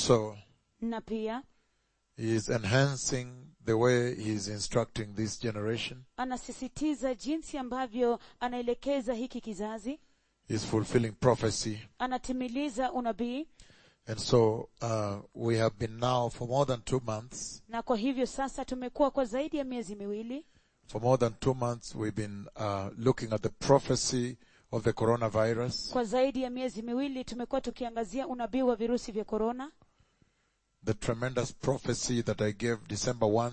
also, na pia he is enhancing the way he is instructing this generation. anasisitiza jinsi ambavyo anaelekeza hiki kizazi He is fulfilling prophecy. anatimiliza unabii And so, uh, we have been now for more than two months, na kwa hivyo sasa tumekuwa kwa zaidi ya miezi miwili for more than two months we've been, uh, looking at the prophecy of the coronavirus, kwa zaidi ya miezi miwili tumekuwa tukiangazia unabii wa virusi vya korona the tremendous prophecy that I gave December 1,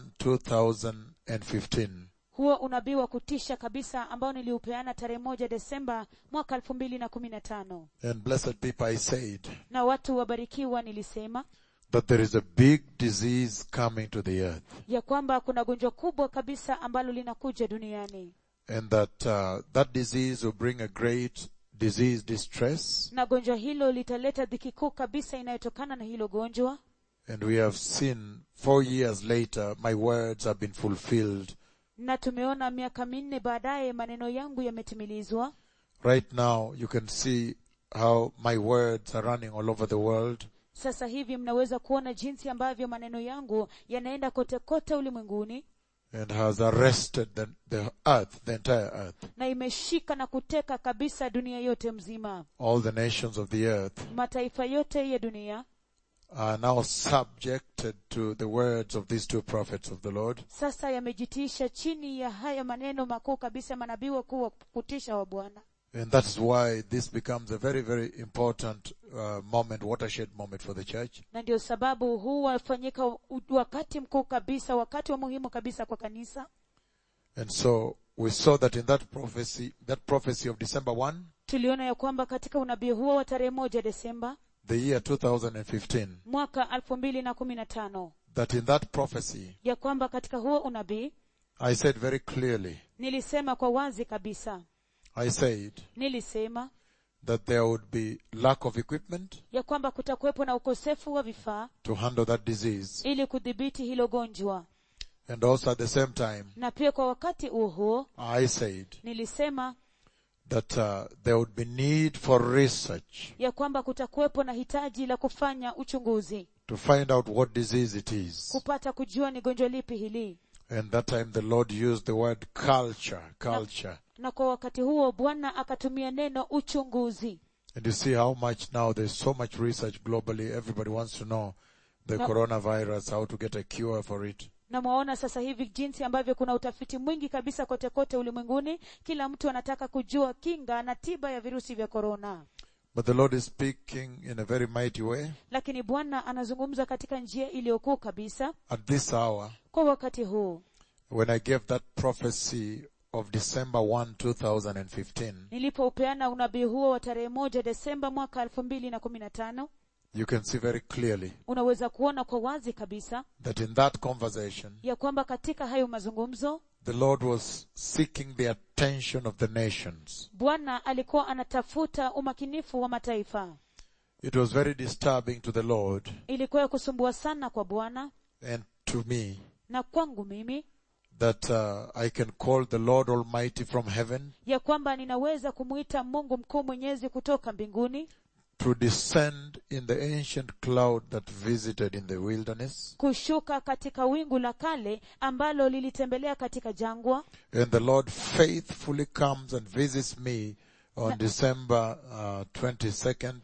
2015. huo unabii wa kutisha kabisa ambao niliupeana tarehe moja desemba mwaka elfu mbili na kumi na tano And blessed people, I said na watu wabarikiwa nilisema that there is a big disease coming to the earth ya kwamba kuna gonjwa kubwa kabisa ambalo linakuja duniani and that uh, that disease will bring a great disease distress. na gonjwa hilo litaleta dhiki kuu kabisa inayotokana na hilo gonjwa And we have seen four years later, my words have been fulfilled. na tumeona miaka minne baadaye maneno yangu yametimilizwa Right now, you can see how my words are running all over the world. sasa hivi mnaweza kuona jinsi ambavyo maneno yangu yanaenda kote kote ulimwenguni and has arrested the, the earth, the entire earth, na imeshika na kuteka kabisa dunia yote mzima all the nations of the earth mataifa yote ya dunia are now subjected to the words of these two prophets of the Lord. sasa yamejitiisha chini ya haya maneno makuu kabisa ya manabii wakuu wa kutisha wa bwana And that's why this becomes a very, very important uh, moment, watershed moment for the church. na ndio sababu huu wafanyika u- wakati mkuu kabisa wakati wa muhimu kabisa kwa kanisa And so we saw that in that prophecy, that prophecy of December 1, tuliona ya kwamba katika unabii huo wa tarehe moja desemba the year 2015, mwaka elfu mbili na kumi na tano that in that prophecy, ya kwamba katika huo unabii I said very clearly, nilisema kwa wazi kabisa I said nilisema that there would be lack of equipment ya kwamba kutakuwepo na ukosefu wa vifaa to handle that disease. ili kudhibiti hilo gonjwa And also at the same time, na pia kwa wakati huo huo I said nilisema that uh, there would be need for research ya kwamba kutakuwepo na hitaji la kufanya uchunguzi to find out what disease it is. kupata kujua ni gonjwa lipi hili And that time the Lord used the word culture, culture. na kwa wakati huo bwana akatumia neno uchunguzi And you see how much now there's so much research globally. Everybody wants to know the No. coronavirus, how to get a cure for it. na mwaona sasa hivi jinsi ambavyo kuna utafiti mwingi kabisa kote kote ulimwenguni kila mtu anataka kujua kinga na tiba ya virusi vya korona But the Lord is speaking in a very mighty way lakini bwana anazungumza katika njia iliyokuu kabisa at this hour kwa wakati huu when I gave that prophecy of December 1, 2015. nilipoupeana unabii huo wa tarehe moja desemba mwaka elfu mbili na kumi na tano You can see very clearly unaweza kuona kwa wazi kabisa that in that conversation, ya kwamba katika hayo mazungumzo the Lord was seeking the attention of the nations. bwana alikuwa anatafuta umakinifu wa mataifa It was very disturbing to the Lord ilikuwa ya kusumbua sana kwa bwana and to me na kwangu mimi that uh, I can call the Lord Almighty from heaven ya kwamba ninaweza kumwita mungu mkuu mwenyezi kutoka mbinguni to descend in the ancient cloud that visited in the wilderness. kushuka katika wingu la kale ambalo lilitembelea katika jangwa And the Lord faithfully comes and visits me on December uh, 22nd,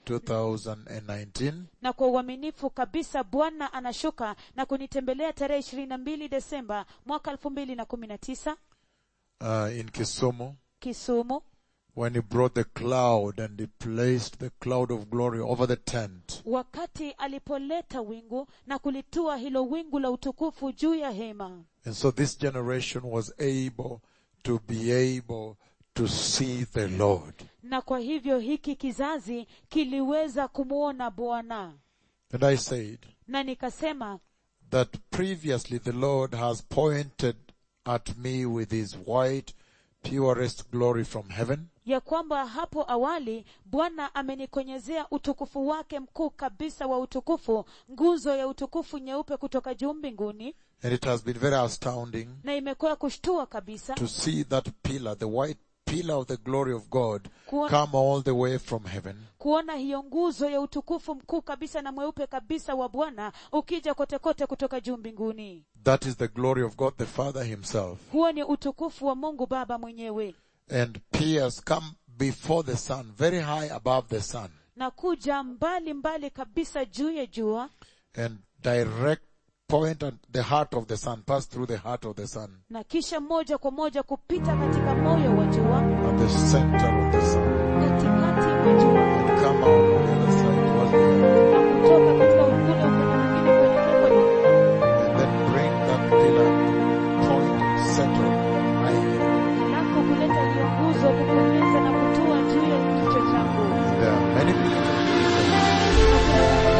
2019. na kwa uaminifu kabisa bwana anashuka na kunitembelea tarehe ishirini na mbili desemba mwaka elfu mbili na kumi na tisa Uh, in Kisumu kisumu when he brought the cloud and he placed the cloud of glory over the tent. wakati alipoleta wingu na kulitua hilo wingu la utukufu juu ya hema And so this generation was able to be able to see the Lord. na kwa hivyo hiki kizazi kiliweza kumwona bwana And I said na nikasema that previously the Lord has pointed at me with his white, purest glory from heaven. ya kwamba hapo awali bwana amenikonyezea utukufu wake mkuu kabisa wa utukufu nguzo ya utukufu nyeupe kutoka juu mbinguni And it has been very astounding na imekuwa kushtua kabisa to see that pillar, the white pillar of the glory of God Kuona- come all the way from heaven kuona hiyo nguzo ya utukufu mkuu kabisa na mweupe kabisa wa bwana ukija kote kote kutoka juu mbinguni That is the glory of God the Father himself. huo ni utukufu wa mungu baba mwenyewe And pierce come before the sun, very high above the sun, na kuja mbali mbali kabisa juu ya jua and direct point at the heart of the sun, pass through the heart of the sun, na kisha moja kwa moja kupita katika moyo wa jua at the center of the sun, katikati mwa jua and come out on the other side towards the earth, na kutoka katika ule upande mwingine kuelekea kwenye dunia. and then bring that pillar to point and settle high. halafu kuleta hiyo nguzo kubonyeza na kutua juu ya kichwa changu There are many pillars of Jesus.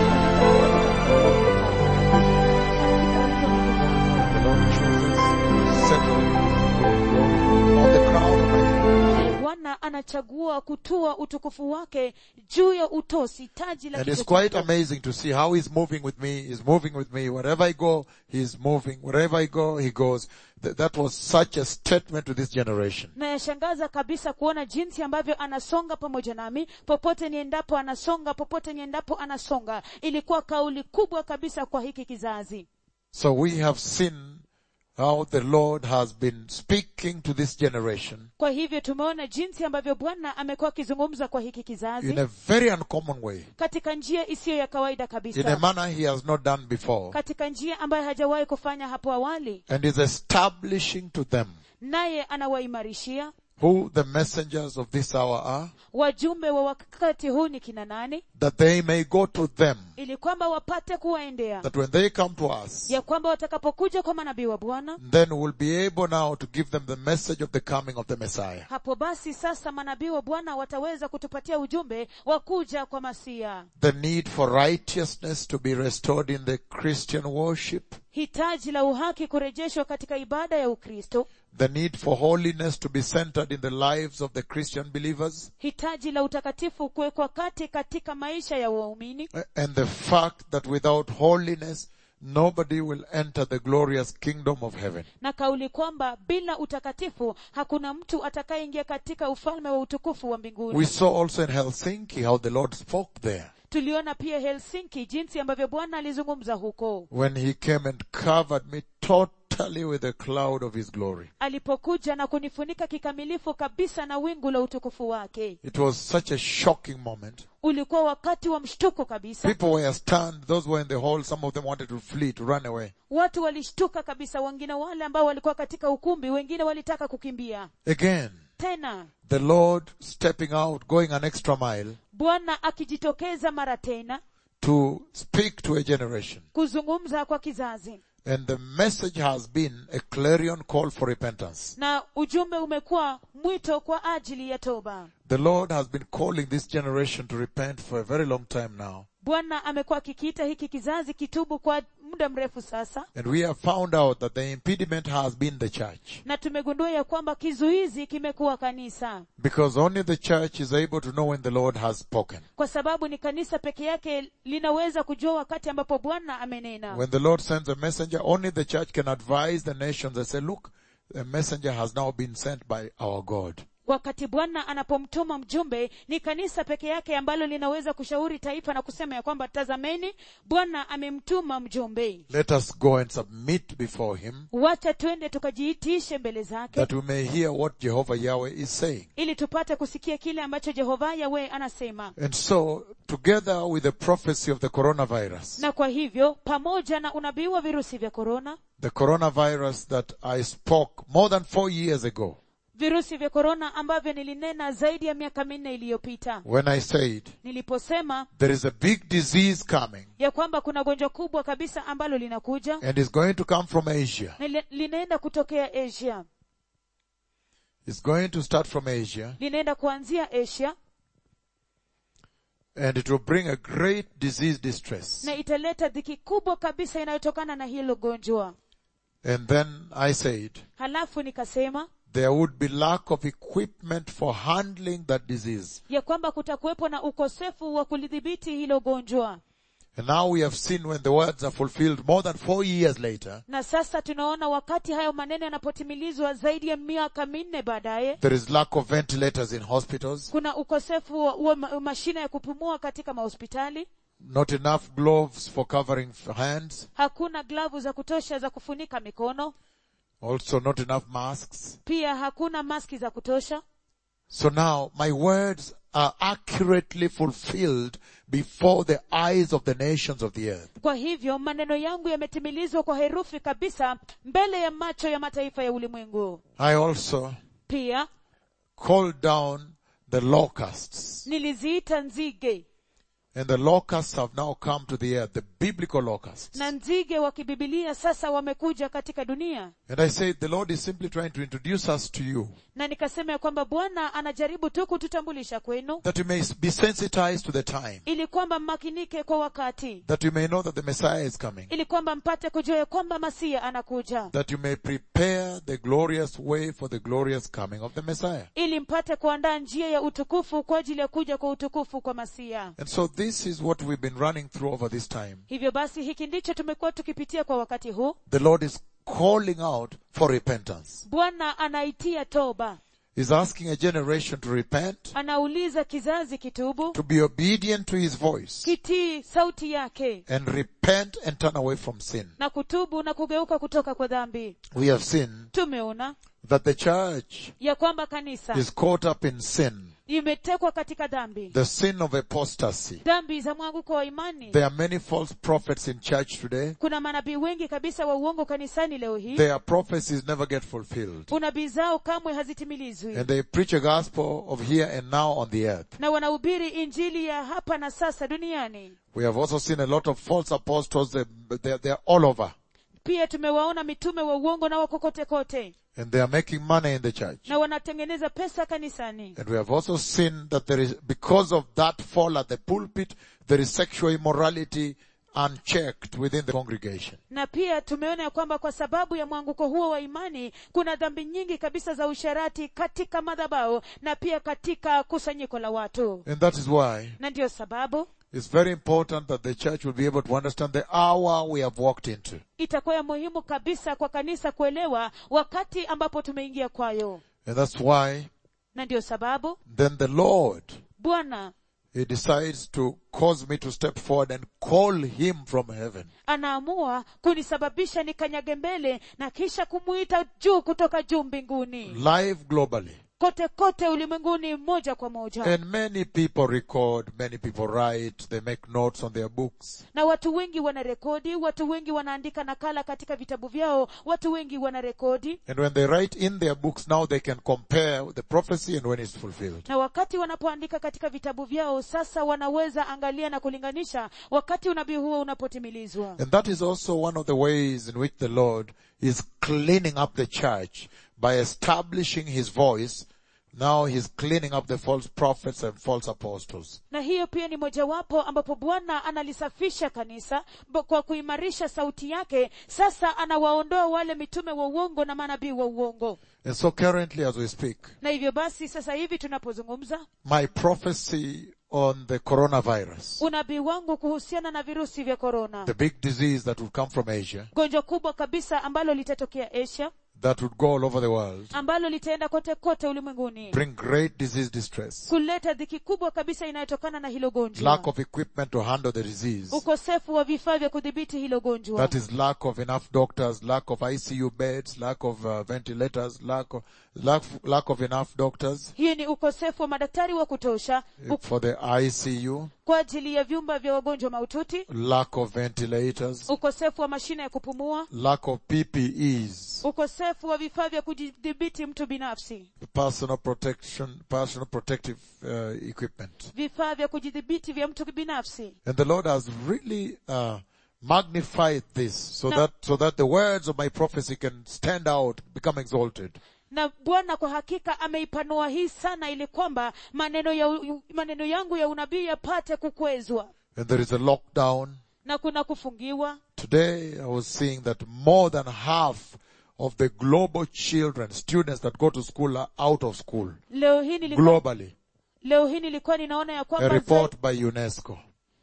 The Lord chooses to settle His glory on the crown of my head. bwana anachagua kutua utukufu wake juu ya utosi taji la And it's kichwa quite changu. amazing to see how he's moving with me. He's moving with me. Wherever I go, he's moving. Wherever I go, he goes. Th- that was such a statement to this generation. na yashangaza kabisa kuona jinsi ambavyo anasonga pamoja nami popote niendapo anasonga popote niendapo anasonga ilikuwa kauli kubwa kabisa kwa hiki kizazi So we have seen how the Lord has been speaking to this generation kwa hivyo tumeona jinsi ambavyo bwana amekuwa akizungumza kwa hiki in kizazi a very uncommon way. katika njia isiyo ya kawaida In a kabisa manner he has not done before. katika njia ambayo hajawahi kufanya hapo awali And is establishing to them naye anawaimarishia who the messengers of this hour are, wajumbe wa wakati huu ni kina nani that they may go to them, ili kwamba wapate kuwaendea that when they come to us, ya kwamba watakapokuja kwa manabii wa bwana then we'll be able now to give them the message of the coming of the Messiah. hapo basi sasa manabii wa bwana wataweza kutupatia ujumbe wa kuja kwa masia The need for righteousness to be restored in the Christian worship, hitaji la uhaki kurejeshwa katika ibada ya ukristo the need for holiness to be centered in the lives of the Christian believers, hitaji la utakatifu kuwekwa kati katika maisha ya waumini and the fact that without holiness, nobody will enter the glorious kingdom of heaven. na kauli kwamba bila utakatifu hakuna mtu atakayeingia katika ufalme wa utukufu wa mbinguni We saw also in Helsinki how the Lord spoke there tuliona pia helsinki jinsi ambavyo bwana alizungumza huko when he came and covered me totally with a cloud of his glory. alipokuja na kunifunika kikamilifu kabisa na wingu la utukufu wake It was such a shocking moment. ulikuwa wakati wa mshtuko kabisa People were stunned. Those who were in the hall, some of them wanted to flee, to run away. watu walishtuka kabisa wengine wale ambao walikuwa katika ukumbi wengine walitaka kukimbia Again, tena the Lord stepping out, going an extra mile bwana akijitokeza mara tena to speak to a generation. kuzungumza kwa kizazi And the message has been a clarion call for repentance. na ujumbe umekuwa mwito kwa ajili ya toba The Lord has been calling this generation to repent for a very long time now. bwana amekuwa akikiita hiki kizazi kitubu kwa muda mrefu sasa And we have found out that the impediment has been the church. na tumegundua ya kwamba kizuizi kimekuwa kanisa Because only the church is able to know when the Lord has spoken. kwa sababu ni kanisa peke yake linaweza kujua wakati ambapo bwana amenena When the Lord sends a messenger, only the church can advise the nations and say, look, a messenger has now been sent by our God. wakati bwana anapomtuma mjumbe ni kanisa peke yake ambalo linaweza kushauri taifa na kusema ya kwamba tazameni bwana amemtuma mjumbe Let us go and submit before him wacha twende tukajiitishe mbele zake that we may hear what Jehovah Yahweh is saying. ili tupate kusikia kile ambacho jehova yawe anasema And so, together with the prophecy of the coronavirus, na kwa hivyo pamoja na unabii wa virusi vya korona the coronavirus that I spoke more than four years ago, virusi vya korona ambavyo nilinena zaidi ya miaka minne iliyopita when I said, niliposema there is a big disease coming ya kwamba kuna gonjwa kubwa kabisa ambalo linakuja and is going to come from Asia. na li- linaenda kutokea asia It's going to start from Asia linaenda kuanzia asia and it will bring a great disease distress. na italeta dhiki kubwa kabisa inayotokana na hilo gonjwa And then I said, halafu nikasema there would be lack of equipment for handling that disease. ya kwamba kutakuwepo na ukosefu wa kulidhibiti hilo gonjwa And now we have seen when the words are fulfilled more than four years later, na sasa tunaona wakati hayo maneno yanapotimilizwa zaidi ya miaka minne baadaye there is lack of ventilators in hospitals, kuna ukosefu wa, wa ma- mashine ya kupumua katika mahospitali not enough gloves for covering f- hands, hakuna glavu za kutosha za kufunika mikono also not enough masks. pia hakuna maski za kutosha So now my words are accurately fulfilled before the eyes of the nations of the earth. kwa hivyo maneno yangu yametimilizwa kwa herufi kabisa mbele ya macho ya mataifa ya ulimwengu I also pia called down the locusts. niliziita nzige And the locusts have now come to the earth, the biblical locusts. na nzige wa kibibilia sasa wamekuja katika dunia And I said, the Lord is simply trying to introduce us to you, na nikasema ya kwamba bwana anajaribu tu kututambulisha kwenu that you may be sensitized to the time, ili kwamba mmakinike kwa wakati that you may know that the Messiah is coming, ili kwamba mpate kujua ya kwamba masia anakuja that you may prepare the glorious way for the glorious coming of the Messiah. ili mpate kuandaa njia ya utukufu kwa ajili ya kuja kwa utukufu kwa masia And so this is what we've been running through over this time. hivyo basi hiki ndicho tumekuwa tukipitia kwa wakati huu The Lord is calling out for repentance. bwana anaitia toba He's asking a generation to repent, anauliza kizazi kitubu to be obedient to His voice, kitii sauti yake and repent and turn away from sin. na kutubu na kugeuka kutoka kwa dhambi We have seen tumeona that the church ya kwamba kanisa is caught up in sin, imetekwa katika dhambi the sin of apostasy. dhambi za mwanguko wa imani There are many false prophets in church today. kuna manabii wengi kabisa wa uongo kanisani leo hii Their prophecies never get fulfilled. unabii zao kamwe hazitimilizwi And they preach a gospel of here and now on the earth. na wanahubiri injili ya hapa na sasa duniani We have also seen a lot of false apostles. They, they're, they're all over. pia tumewaona mitume wa uongo na wakokote kote And they are making money in the church. na wanatengeneza pesa kanisani And we have also seen that there is, because of that fall at the pulpit, there is sexual immorality unchecked within the congregation. na pia tumeona ya kwamba kwa sababu ya mwanguko huo wa imani kuna dhambi nyingi kabisa za usharati katika madhabao na pia katika kusanyiko la watu And that is why na ndiyo sababu it's very important that the church will be able to understand the hour we have walked into. itakuwa ya muhimu kabisa kwa kanisa kuelewa wakati ambapo tumeingia kwayo And that's why na ndiyo sababu then the Lord, bwana He decides to cause me to step forward and call Him from heaven. anaamua kunisababisha nikanyage mbele na kisha kumuita juu kutoka juu mbinguni Live globally. kote kote ulimwenguni moja kwa moja And many people record, many people write, they make notes on their books. na watu wengi wanarekodi watu wengi wanaandika nakala katika vitabu vyao watu wengi wanarekodi And when they write in their books, now they can compare the prophecy and when it's fulfilled. na wakati wanapoandika katika vitabu vyao sasa wanaweza angalia na kulinganisha wakati unabii huo unapotimilizwa And that is also one of the ways in which the Lord is cleaning up the church by establishing His voice. Now He's cleaning up the false prophets and false apostles. na hiyo pia ni mojawapo ambapo bwana analisafisha kanisa bo- kwa kuimarisha sauti yake sasa anawaondoa wale mitume wa uongo na manabii wa uongo And so currently as we speak, na hivyo basi sasa hivi tunapozungumza my prophecy on the coronavirus, unabii wangu kuhusiana na virusi vya korona the big disease that will come from Asia, gonjwa kubwa kabisa ambalo litatokea asia that would go all over the world, ambalo litaenda kote kote ulimwenguni bring great disease distress, kuleta dhiki kubwa kabisa inayotokana na hilo gonjwa lack of equipment to handle the disease, ukosefu wa vifaa vya kudhibiti hilo gonjwa that is lack of enough doctors, lack of ICU beds, lack of uh, ventilators, lack of, lack, lack of enough doctors hiyo ni ukosefu wa madaktari wa kutosha uh, for the ICU, kwa ajili ya vyumba vya wagonjwa mahututi lack of ventilators, ukosefu wa mashine ya kupumua lack of PPEs, ukosefu wa vifaa vya kujidhibiti mtu binafsi personal protection, personal protective uh, equipment. vifaa vya kujidhibiti vya mtu binafsi And the Lord has really uh, magnified this so No. that so that the words of my prophecy can stand out, become exalted. na bwana kwa hakika ameipanua hii sana ili kwamba maneno ya maneno yangu ya unabii yapate kukwezwa And there is a lockdown. na kuna kufungiwa Today I was seeing that more than half of the global children, students that go to school are out of school leo hii nilikuwa, globally. leo hii nilikuwa ninaona ya A kwamba report by UNESCO.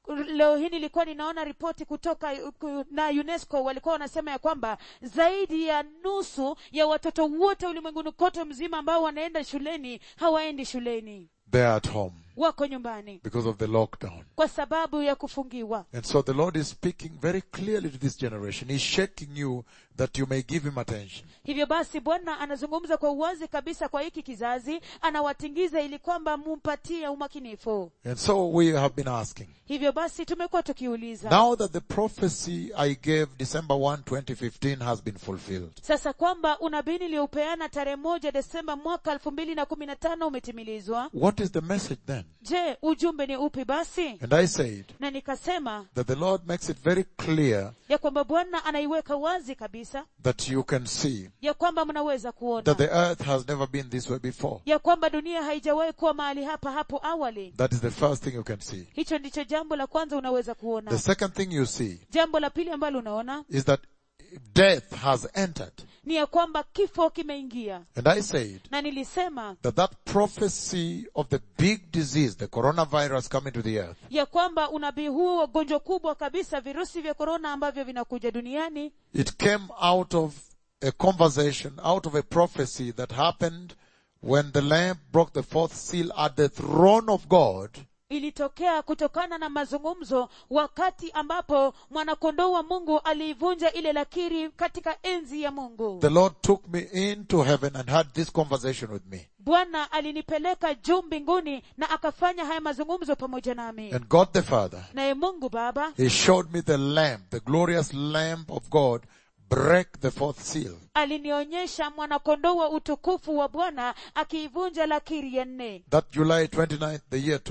leo hii nilikuwa ninaona ripoti kutoka ku- na unesco walikuwa wanasema ya kwamba zaidi ya nusu ya watoto wote ulimwenguni kote mzima ambao wanaenda shuleni hawaendi shuleni They're at home wako nyumbani because of the lockdown. kwa sababu ya kufungiwa And so the Lord is speaking very clearly to this generation. He's shaking you that you may give him attention. hivyo basi bwana anazungumza kwa uwazi kabisa kwa hiki kizazi anawatingiza ili kwamba mumpatie umakinifu And so we have been asking. hivyo basi tumekuwa tukiuliza Now that the prophecy I gave December 1, 2015 has been fulfilled, sasa kwamba unabii niliyoupeana tarehe moja desemba mwaka elfu mbili na kumi na tano umetimilizwa what is the message then? je ujumbe ni upi basi And I said na nikasema that the Lord makes it very clear ya kwamba bwana anaiweka wazi kabisa that you can see ya kwamba mnaweza kuona that the earth has never been this way before. ya kwamba dunia haijawahi kuwa mahali hapa hapo awali That is the first thing you can see. hicho ndicho jambo la kwanza unaweza The kuona second thing you see jambo la pili ambalo unaona is that death has entered. ni ya kwamba kifo kimeingia And I said na nilisema that that prophecy of the big disease, the coronavirus coming to the earth, ya kwamba unabii huo wa gonjwa kubwa kabisa virusi vya korona ambavyo vinakuja duniani it came out of a conversation, out of a prophecy that happened when the Lamb broke the fourth seal at the throne of God ilitokea kutokana na mazungumzo wakati ambapo mwanakondoo wa mungu aliivunja ile lakiri katika enzi ya mungu The Lord took me into heaven and had this conversation with me. bwana alinipeleka juu mbinguni na akafanya haya mazungumzo pamoja nami And God the Father, naye mungu baba He showed me the Lamb, the glorious Lamb of God, break the fourth seal. alinionyesha mwanakondoo wa utukufu wa bwana akiivunja lakiri ya nne That July 29th, the year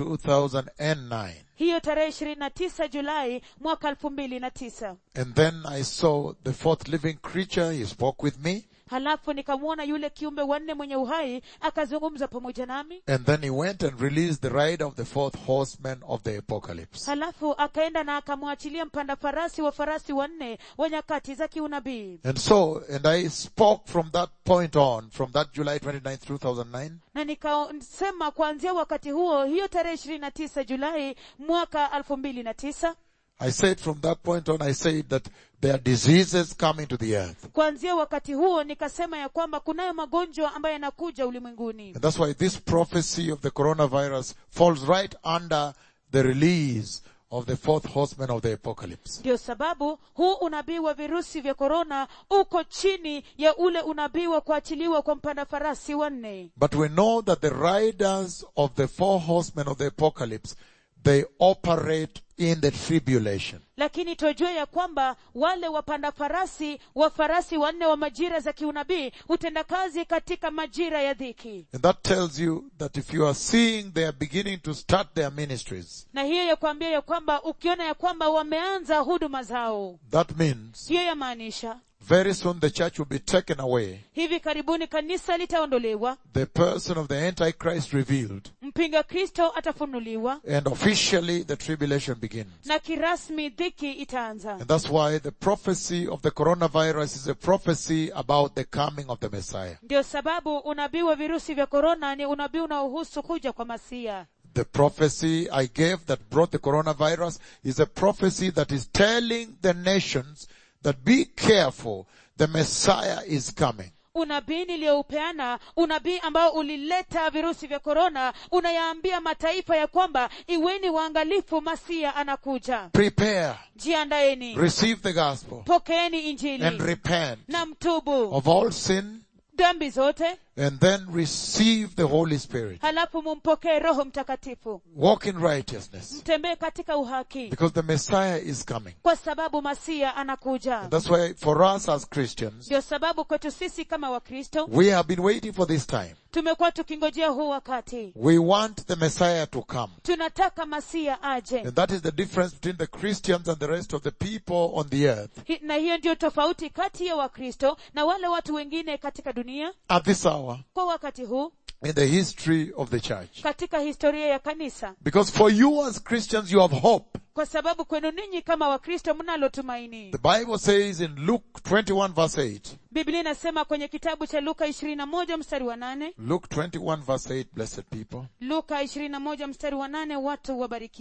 2009. hiyo tarehe ishirini na tisa julai mwaka elfu mbili na tisa And then I saw the fourth living creature. He spoke with me. halafu nikamwona yule kiumbe wanne mwenye uhai akazungumza pamoja nami And then he went and released the rider of the fourth horseman of the apocalypse. halafu akaenda na akamwachilia mpanda farasi wa farasi wanne wa nyakati za kiunabii And so, and I spoke from that point on, from that July 29th, 2009, na nikasema kuanzia wakati huo hiyo tarehe ishirini na tisa julai mwaka elfu mbili na tisa I said from that point on, I said that there are diseases coming to the earth. kuanzia wakati huo nikasema ya kwamba kunayo magonjwa ambayo yanakuja ulimwenguni And that's why this prophecy of the coronavirus falls right under the release of the fourth horseman of the apocalypse. ndio sababu huu unabii wa virusi vya korona uko chini ya ule unabii wa kuachiliwa kwa mpanda farasi wanne But we know that the riders of the four horsemen of the apocalypse, they operate in the tribulation. lakini twajua ya kwamba wale wapanda farasi wa farasi wanne wa majira za kiunabii hutenda kazi katika majira ya dhiki And that tells you that if you are seeing they are beginning to start their ministries, na hiyo ya kuambia ya kwamba ukiona ya kwamba wameanza huduma zao that means hiyo yamaanisha very soon the church will be taken away. hivi karibuni kanisa litaondolewa The person of the Antichrist revealed. mpinga kristo atafunuliwa And officially the tribulation begins. na kirasmi dhiki itaanza And that's why the prophecy of the coronavirus is a prophecy about the coming of the Messiah. ndio sababu unabii wa virusi vya korona ni unabii unaohusu kuja kwa masia The prophecy I gave that brought the coronavirus is a prophecy that is telling the nations that be careful, the Messiah is coming. unabii niliyoupeana unabii ambao ulileta virusi vya korona unayaambia mataifa ya kwamba iweni waangalifu masia anakuja Prepare, jiandaeni receive the gospel, pokeeni and injili repent na mtubu of all sin, dhambi zote and then receive the Holy Spirit. halafu mumpokee roho mtakatifu Walk in righteousness, mtembee katika uhaki because the Messiah is coming. kwa sababu masia anakuja And that's why for us as Christians, ndio sababu kwetu sisi kama wakristo we have been waiting for this time. tumekuwa tukingojea huu wakati We want the Messiah to come. tunataka masia aje And that is the difference between the Christians and the rest of the people on the earth Hi- na hiyo ndio tofauti kati ya wakristo na wale watu wengine katika dunia at this hour kwa wakati huu in the history of the church. katika historia ya kanisa Because for you as Christians, you have hope. kwa sababu kwenu ninyi kama wakristo mnalo tumaini The Bible says in Luke 21 verse 8, biblia inasema kwenye kitabu cha luka ishirini na moja mstari wa nane Luke 21 verse 8, blessed people. luka ishirini na moja mstari wa nane watu wabarikiwa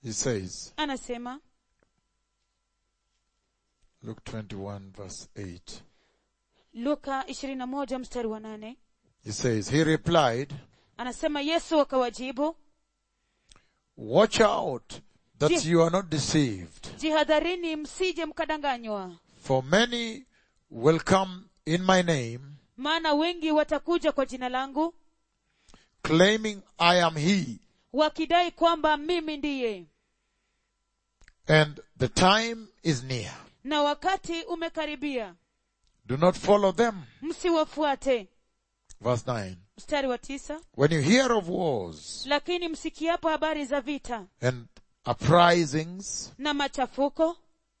He says, anasema Luke 21 verse 8. luka 21 mstari wa nane He says, He replied, anasema yesu akawajibu Watch out that Je- you are not deceived. jihadharini msije mkadanganywa For many will come in my name, maana wengi watakuja kwa jina langu claiming I am He, wakidai kwamba mimi ndiye and the time is near. na wakati umekaribia Do not follow them. msiwafuate Verse 9. mstari wa tisa When you hear of wars lakini msikiapo habari za vita and uprisings, na machafuko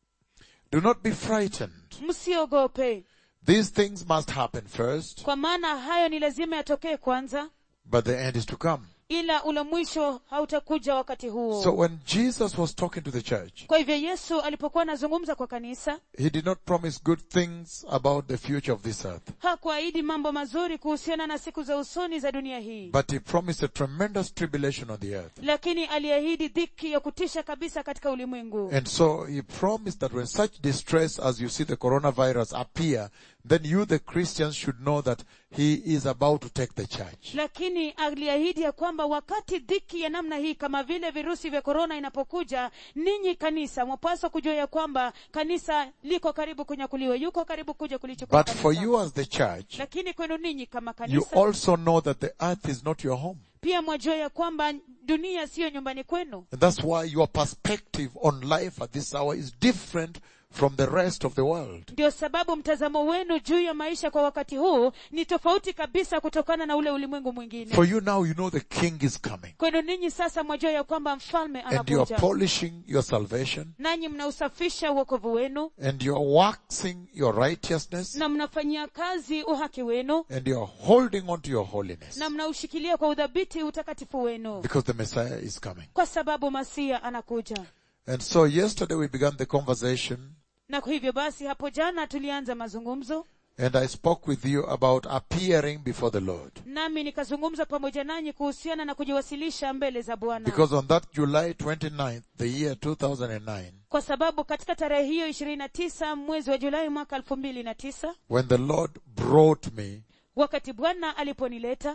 do not be frightened. msiogope These things must happen first, kwa maana hayo ni lazima yatokee kwanza but the end is to come. ila ule mwisho hautakuja wakati huo So when Jesus was talking to the church, kwa hivyo yesu alipokuwa anazungumza kwa kanisa He did not promise good things about the future of this earth, hakuahidi mambo mazuri kuhusiana na siku za usoni za dunia hii but He promised a tremendous tribulation on the earth. lakini aliahidi dhiki ya kutisha kabisa katika ulimwengu And so He promised that when such distress as you see the coronavirus appear, then you the Christians should know that He is about to take the church. lakini aliahidi ya kwamba wakati dhiki ya namna hii kama vile virusi vya korona inapokuja ninyi kanisa mwapaswa kujua ya kwamba kanisa liko karibu kunyakuliwa yuko karibu kuja kulichukua But for kanisa. you as the church, lakini kwenu ninyi kama you kanisa also know that the earth is not your home. pia mwajua ya kwamba dunia siyo nyumbani kwenu And that's why your perspective on life at this hour is different from the rest of the world. ndio sababu mtazamo wenu juu ya maisha kwa wakati huu ni tofauti kabisa kutokana na ule ulimwengu mwingine For you now, you know the king is coming. kwenu ninyi sasa mwajua ya kwamba mfalme And you are anakuja polishing your salvation. nanyi mnausafisha uokovu wenu And you are waxing your righteousness. na mnafanyia kazi uhaki wenu And you are holding on to your holiness. na mnaushikilia kwa udhabiti utakatifu wenu Because the Messiah is coming. kwa sababu masia anakuja And so yesterday we began the conversation na kwa hivyo basi hapo jana tulianza mazungumzo and I spoke with you about appearing before the Lord. nami nikazungumza pamoja nanyi kuhusiana na kujiwasilisha mbele za bwana Because on that July 29th, the year 2009, kwa sababu katika tarehe hiyo ishirini na tisa mwezi wa julai mwaka elfu mbili na tisa when the Lord brought me wakati bwana aliponileta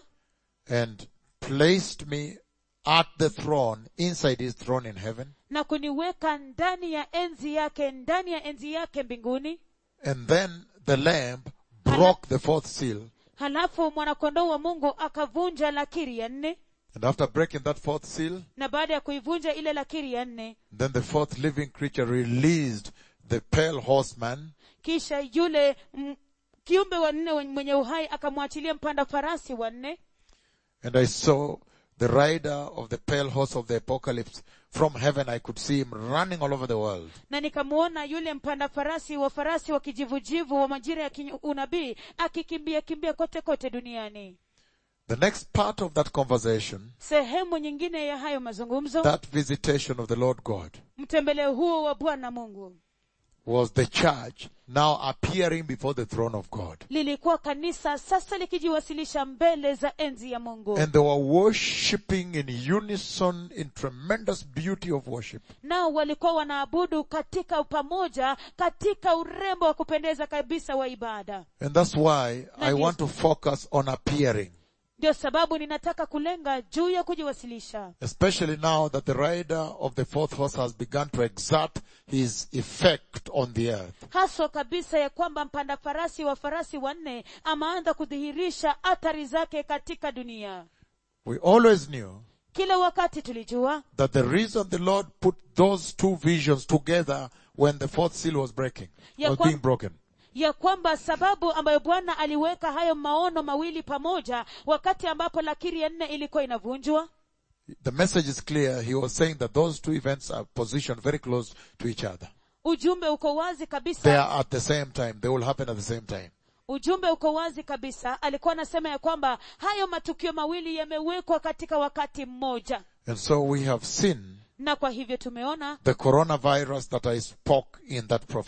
and placed me at the throne, inside his throne in heaven, na kuniweka ndani ya enzi yake ndani ya enzi yake mbinguni and then the Lamb broke the fourth seal, halafu mwanakondoo wa mungu akavunja lakiri ya nne and after breaking that fourth seal, na baada ya kuivunja ile lakiri ya nne then the fourth living creature released the pale horseman, kisha yule m, kiumbe wa nne mwenye uhai akamwachilia mpanda farasi wa nne and I saw the rider of the pale horse of the apocalypse. From heaven I could see him running all over the world. na nikamwona yule mpanda farasi wa farasi wa kijivujivu wa majira ya kinyu- unabii akikimbia kimbia kote kote duniani The next part of that conversation, sehemu nyingine ya hayo mazungumzo that visitation of the Lord God, mtembeleo huo wa bwana mungu was the church now appearing before the throne of God. lilikuwa kanisa sasa likijiwasilisha mbele za enzi ya mungu And they were worshipping in unison in tremendous beauty of worship. nao walikuwa wanaabudu katika pamoja katika urembo wa kupendeza kabisa wa ibada And that's why I yes. want to focus on appearing. ndio sababu ninataka kulenga juu ya kujiwasilisha Especially now that the rider of the fourth horse has begun to exert his effect on the earth. haswa kabisa ya kwamba mpanda farasi wa farasi wanne ameanza kudhihirisha athari zake katika dunia We always knew kila wakati tulijua that the reason the Lord put those two visions together when the fourth seal was breaking, Ya was kwa- being broken, ya kwamba sababu ambayo bwana aliweka hayo maono mawili pamoja wakati ambapo lakiri ya nne ilikuwa inavunjwa the message is clear. He was saying that those two events are positioned very close to each other. ujumbe uko wazi They kabisa are at the same time. They will happen at the same time. ujumbe uko wazi kabisa alikuwa anasema ya kwamba hayo matukio mawili yamewekwa katika wakati mmoja And so we have seen na kwa hivyo tumeona the coronavirus that I spoke in that prophecy.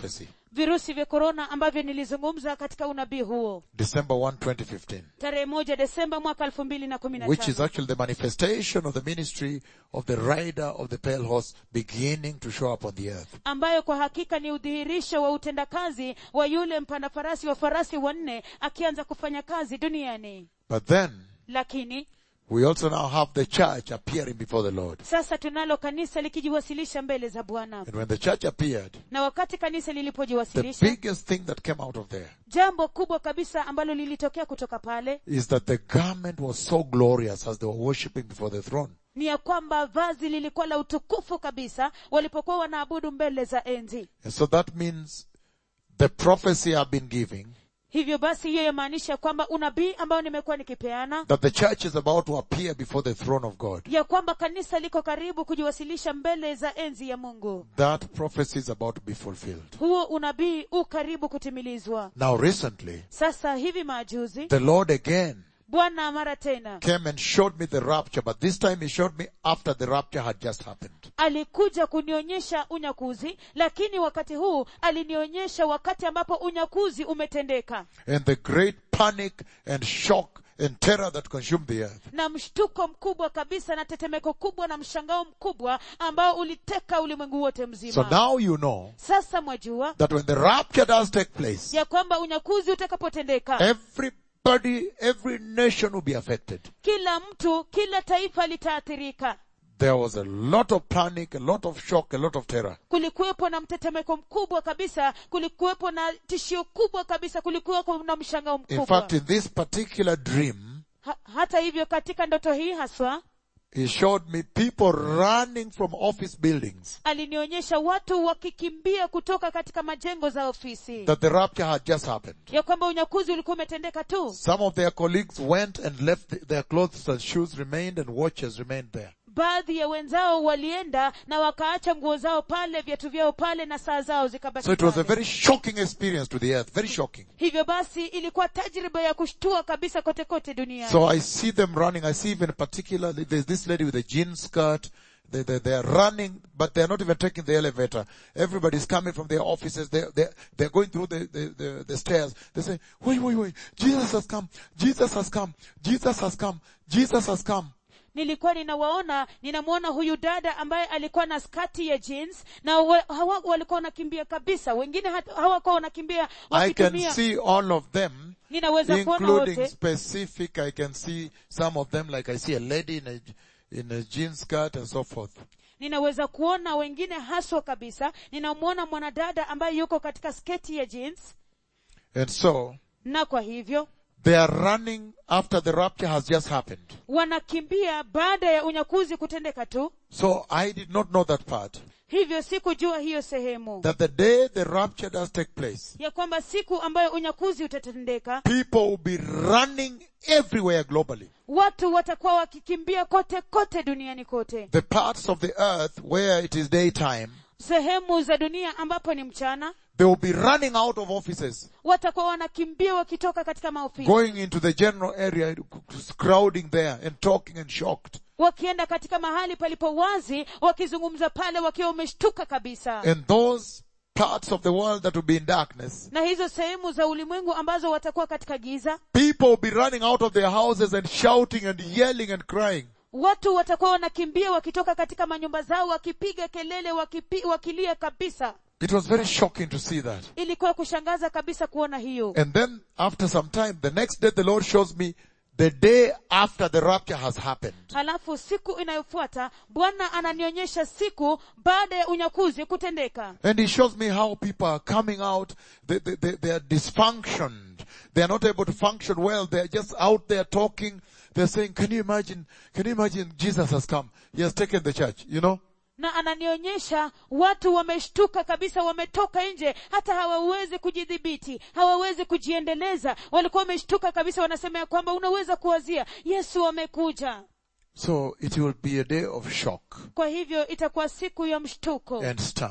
virusi vya korona ambavyo nilizungumza katika unabii huo December 1, 2015, tarehe moja desemba mwaka elfu mbili na kumi na which is tano actually the manifestation of the ministry of the rider of the pale horse beginning to show up on the earth. ambayo kwa hakika ni udhihirisho wa utendakazi wa yule mpanda farasi wa farasi wanne akianza kufanya kazi duniani But then, lakini we also now have the church appearing before the Lord. sasa tunalo kanisa likijiwasilisha mbele za bwana And when the church appeared, na wakati kanisa the lilipojiwasilisha biggest thing that came out of there jambo kubwa kabisa ambalo lilitokea kutoka pale is that the garment was so glorious as they were worshipping before the throne. ni ya kwamba vazi lilikuwa la utukufu kabisa walipokuwa wanaabudu mbele za enzi And so that means the prophecy I've been giving hivyo basi hiyo yamaanisha kwamba unabii ambao nimekuwa nikipeana that the church is about to appear before the throne of God. ya kwamba kanisa liko karibu kujiwasilisha mbele za enzi ya mungu That prophecy is about to be fulfilled. huo unabii u karibu kutimilizwa Now recently, sasa hivi majuzi the Lord again bwana mara tena came and showed me the rapture, but this time he showed me after the rapture had just happened. alikuja kunionyesha unyakuzi lakini wakati huu alinionyesha wakati ambapo unyakuzi umetendeka And the great panic and shock and terror that consumed the earth. na mshtuko mkubwa kabisa na tetemeko kubwa na mshangao mkubwa ambao uliteka ulimwengu wote So mzima now you know sasa mwajua that when the rapture does take place, ya kwamba unyakuzi utakapotendeka everybody, every nation will be affected. kila mtu kila taifa litaathirika There was a lot of panic, a lot of shock, a lot of terror. kulikuwepo na mtetemeko mkubwa kabisa kulikuwepo na tishio kubwa kabisa kulikuwepo na mshangao In mkubwa fact, in this particular dream, ha, hata hivyo katika ndoto hii haswa he showed me people running from office buildings alinionyesha watu wakikimbia kutoka katika majengo za ofisi that the rapture had just happened. ya kwamba unyakuzi ulikuwa umetendeka tu Some of their colleagues went and left th- their clothes and shoes remained and watches remained there. baadhi ya wenzao walienda na wakaacha nguo zao pale viatu vyao pale na saa zao zikabaki So it was a pale. very shocking experience to the earth, very shocking. hivyo basi ilikuwa tajriba ya kushtua kabisa kote kote duniani So I see them running. I see even particularly there's this lady with a jean skirt. They, they, they are running, but they are not even taking the elevator. Everybody's coming from their offices. They, they, they're going through the, the, the, the stairs. They say, wait, wait, wait. Jesus has come. Jesus has come. Jesus has come. Jesus has come. nilikuwa ninawaona ninamwona huyu dada ambaye alikuwa na skati ya jeans na wa, hawa walikuwa wanakimbia kabisa wengine hata- hawakuwa wanakimbia I can wakitumia see all of them, ninaweza kuona including wote specific. I can see some of them, like I see a lady in a, in a jean skirt and so forth. ninaweza kuona wengine haswa kabisa ninamwona mwanadada ambaye yuko katika sketi ya jeans And so, na kwa hivyo they are running after the rapture has just happened. wanakimbia baada ya unyakuzi kutendeka tu So I did not know that part. hivyo sikujua hiyo sehemu That the day the rapture does take place, ya kwamba siku ambayo unyakuzi utatendeka people will be running everywhere globally. watu watakuwa wakikimbia kote kote duniani kote The parts of the earth where it is daytime, sehemu za dunia ambapo ni mchana they will be running out of offices, watakuwa wanakimbia wakitoka katika maofisi going into the general area, crowding there and talking and shocked. wakienda katika mahali palipo wazi wakizungumza pale wakiwa wameshtuka kabisa And those parts of the world that will be in darkness, na hizo sehemu za ulimwengu ambazo watakuwa katika giza people will be running out of their houses and shouting and yelling and crying. watu watakuwa wanakimbia wakitoka katika manyumba zao wakipiga kelele wakipi, wakilia kabisa It was very shocking to see that. ilikuwa kushangaza kabisa kuona hiyo And then after some time, the next day the Lord shows me the day after the rapture has happened. halafu siku inayofuata bwana ananionyesha siku baada ya unyakuzi kutendeka And he shows me how people are coming out. They, they, they, they are dysfunctioned. They are not able to function well. They are just out there talking. They're saying, can you imagine, can you imagine Jesus has come? He has taken the church, you know? na ananionyesha watu wameshtuka kabisa wametoka nje hata hawawezi kujidhibiti hawawezi kujiendeleza walikuwa wameshtuka kabisa wanasema ya kwamba unaweza kuwazia yesu amekuja So it will be a day of shock kwa hivyo itakuwa siku ya mshtuko and stun.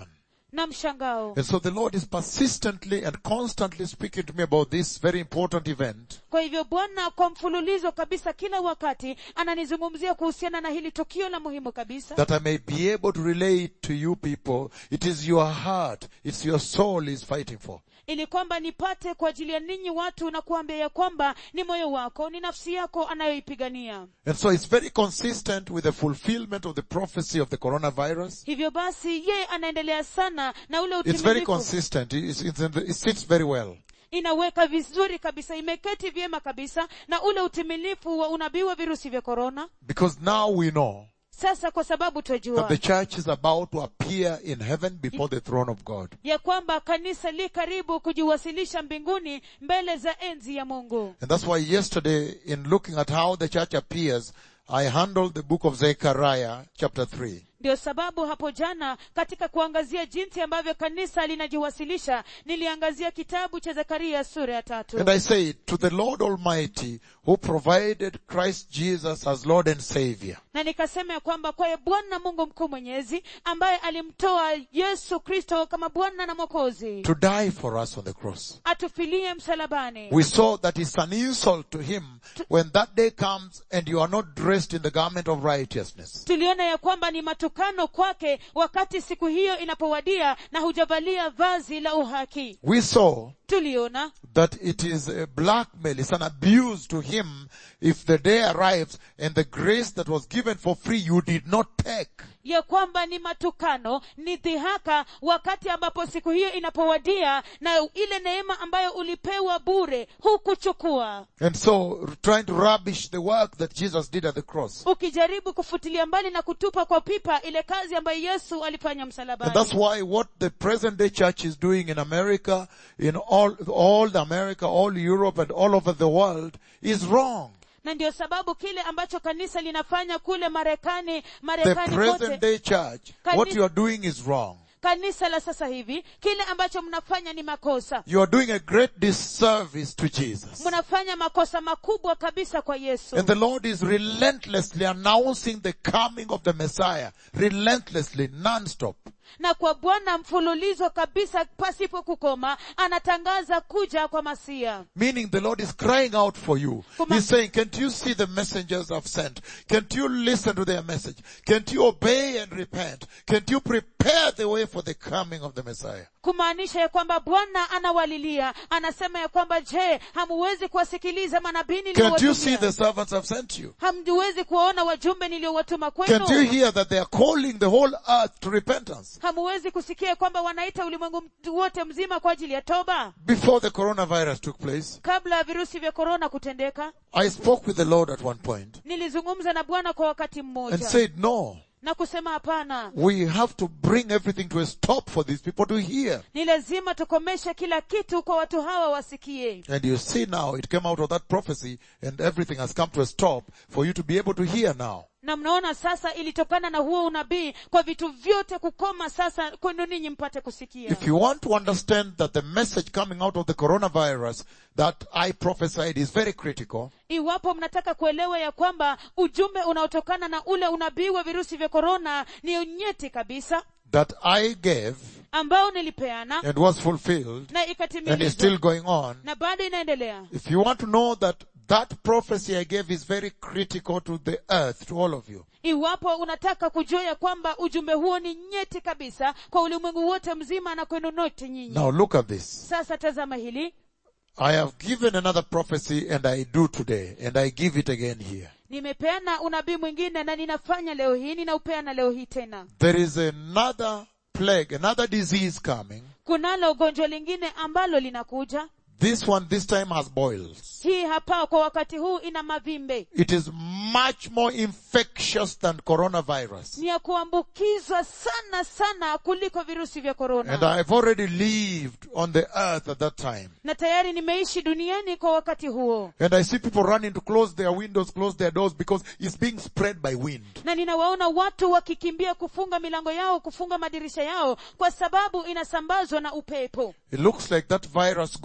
na mshangao And so the Lord is persistently and constantly speaking to me about this very important event. kwa hivyo bwana kwa mfululizo kabisa kila wakati ananizungumzia kuhusiana na hili tukio la muhimu kabisa That I may be able to relate to you people. It is your heart, it's your soul is fighting for. ili kwamba nipate kwa ajili ya ninyi watu na kuambia ya kwamba ni moyo wako ni nafsi yako anayoipigania And so it's very consistent with the fulfillment of the prophecy of the coronavirus. hivyo basi yeye anaendelea sana na ule It's very utimilifu consistent. It's, it's in the, it sits very well. inaweka vizuri kabisa imeketi vyema kabisa na ule utimilifu wa unabii wa virusi vya korona Because now we know sasa kwa sababu that twajua the church is about to appear in heaven before the throne of God. ya kwamba kanisa li karibu kujiwasilisha mbinguni mbele za enzi ya mungu And that's why yesterday in looking at how the church appears, I handled the book of Zechariah chapter 3. ndio sababu hapo jana katika kuangazia jinsi ambavyo kanisa linajiwasilisha niliangazia kitabu cha zekaria sura ya tatu And I say to the Lord Almighty who provided Christ Jesus as Lord and Savior. na nikasema ya kwamba kwaye bwana mungu mkuu mwenyezi ambaye alimtoa yesu kristo kama bwana na mwokozi to die for us on the cross. atufilie msalabani We saw that it's an insult to him when that day comes and you are not dressed in the garment of righteousness. tuliona ya kwamba ni matukano kwake wakati siku hiyo inapowadia na hujavalia vazi la uhaki We saw tuliona that it is a blackmail, it's an abuse to him if the day arrives and the grace that was given for free you did not take. ya kwamba ni matukano ni dhihaka wakati ambapo siku hiyo inapowadia na ile neema ambayo ulipewa bure hukuchukua And so trying to rubbish the work that Jesus did at the cross. ukijaribu kufutilia mbali na kutupa kwa pipa ile kazi ambayo yesu alifanya And msalabani that's why what the present day church is doing in America, in all, all the America, all Europe and all over the world is wrong. na ndio sababu kile ambacho kanisa linafanya kule marekani The marekani present kote day church, Kani- what you are doing is wrong. kanisa la sasa hivi kile ambacho mnafanya ni makosa You are doing a great disservice to Jesus. mnafanya makosa makubwa kabisa kwa yesu And the Lord is relentlessly announcing the coming of the Messiah. Relentlessly, non-stop. na kwa bwana mfululizo kabisa pasipo kukoma anatangaza kuja kwa masia Meaning the Lord is crying out for you. Kuma- He's saying, can't you see the messengers I've sent? Can't you listen to their message? Can't you obey and repent? Can't you prepare the way for the coming of the Messiah? kumaanisha ya kwamba bwana anawalilia anasema ya kwamba je hamuwezi kuwasikiliza manabii Can't you see niliowatumia the servants I've sent you? hamwezi kuwaona wajumbe niliowatuma Can't you kwenu hear that they are calling the whole earth to repentance? hamuwezi kusikia kwamba wanaita ulimwengu mtu wote mzima kwa ajili ya toba Before the coronavirus took place, kabla ya virusi vya korona kutendeka I spoke with the Lord at one point nilizungumza na bwana kwa wakati and mmoja said, no, na kusema hapana we have to bring everything to a stop for these people to hear. ni lazima tukomeshe kila kitu kwa watu hawa wasikie And you see now, it came out of that prophecy and everything has come to a stop for you to be able to hear now. na mnaona sasa ilitokana na huo unabii kwa vitu vyote kukoma sasa kwenu ninyi mpate kusikia If you want to understand that the message coming out of the coronavirus that I prophesied is very critical, iwapo mnataka kuelewa ya kwamba ujumbe unaotokana na ule unabii wa virusi vya korona ni unyeti kabisa that I gave ambao nilipeana and was fulfilled na and is ikatimilizwa still going on, na bado inaendelea if you want to know that that prophecy I gave is very critical to the earth, to all of you, iwapo unataka kujua ya kwamba ujumbe huo ni nyeti kabisa kwa ulimwengu wote mzima na kwenu note nyinyi now look at this. sasa tazama hili I have given another prophecy and I do today and I give it again here. nimepeana unabii mwingine na ninafanya leo hii ninaupeana leo hii tena There is another plague, another disease coming. kunalo gonjwa lingine ambalo linakuja This one this time has boils. hii hapa kwa wakati huu ina mavimbe It is much more infectious than coronavirus. ni ya kuambukizwa sana sana kuliko virusi vya And korona I've already lived on the earth at that time. na tayari nimeishi duniani kwa wakati huo And I see people running to close their windows, close their doors because it's being spread by wind. na ninawaona watu wakikimbia kufunga milango yao kufunga madirisha yao kwa sababu inasambazwa na upepo It looks like that virus goes onto